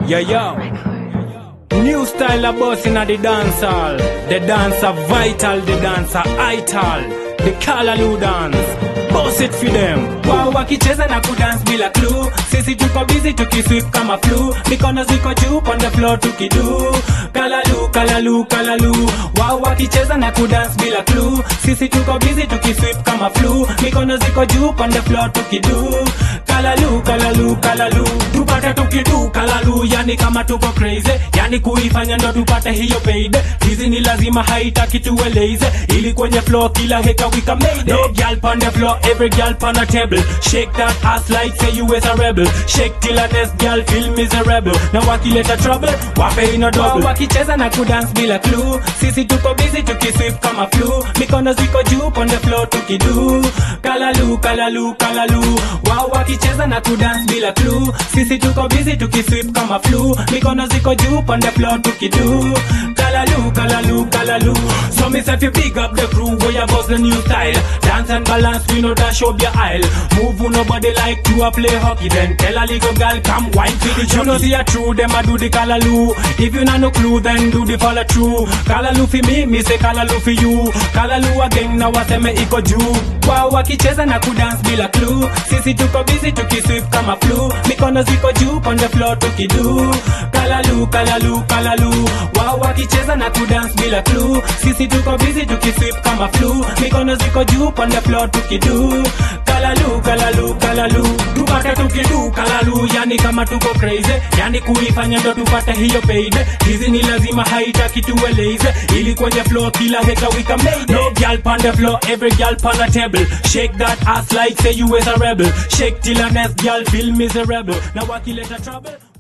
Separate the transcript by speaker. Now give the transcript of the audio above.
Speaker 1: Yo, yo. New style of boss in the dancehall. The dancer vital, the dancer ital. The Kalaloo dance. Boss it for them. Wao wakicheza na kudance bila clue. Sisi tuko busy tukisweep kama flu. Mikono ziko juu on the floor tukidu. Kalalu, kalalu, kalalu. Wao wakicheza na kudance bila clue. Sisi tuko busy tukisweep kama flu. Mikono ziko juu on the floor tukidu. Kalalu, kalalu, kalalu. Tupate tukidu kalalu, yani kama tuko crazy. Yani kuifanya ndo tupate hiyo paid. Hizi ni lazima haitaki tueleze. Ili kwenye floor kila heka wika made. No girl on the floor, every girl on a table. Shake that ass like say you is a rebel. Shake till a next girl feel miserable. Na wakileta trouble, wape ino double. Wakicheza na kudance bila clue. Sisi tuko busy tukisweep kama flu. Mikono ziko juu on the floor tukidu. Kalalu, kalalu, kalalu. Wao wakicheza na kudance bila clue. Sisi tuko busy tukisweep kama flu. Mikono ziko juu on the floor tukidu. Kalalu, kalalu, kalalu. So me say if you big up the crew where you bust the new style. Dance and balance, we know dash up your aisle. Move who nobody like to a play hockey. Then tell a little girl come wine to the You know see a true, them a do the kalalu. If you not no clue, then do the follow true. Kalalu for me, me say kalalu for you. Kalalu again, now I say me iko juu. Wao wakicheza na kudance bila clue. Sisi tuko busy tukisweep kama flu. Mikono ziko juu on the floor tukidu. Kalalu, kalalu, kalalu. Wao wakicheza na kudance bila clue. Sisi tuko busy tukisweep kama flu. Mikono ziko juu on the floor tukidu. Kalalu, kalalu, kalalu. Tupate tukidu kalalu, yani kama tuko crazy. Yani kuifanya ndo tupate hiyo paid. Hizi ni lazima haitaki tueleze. Ili kwenye floor kila heka wika made. No girl on the floor, every girl on a table. Shake that ass like say you is a rebel. Shake till a next girl feel miserable. Na wakileta trouble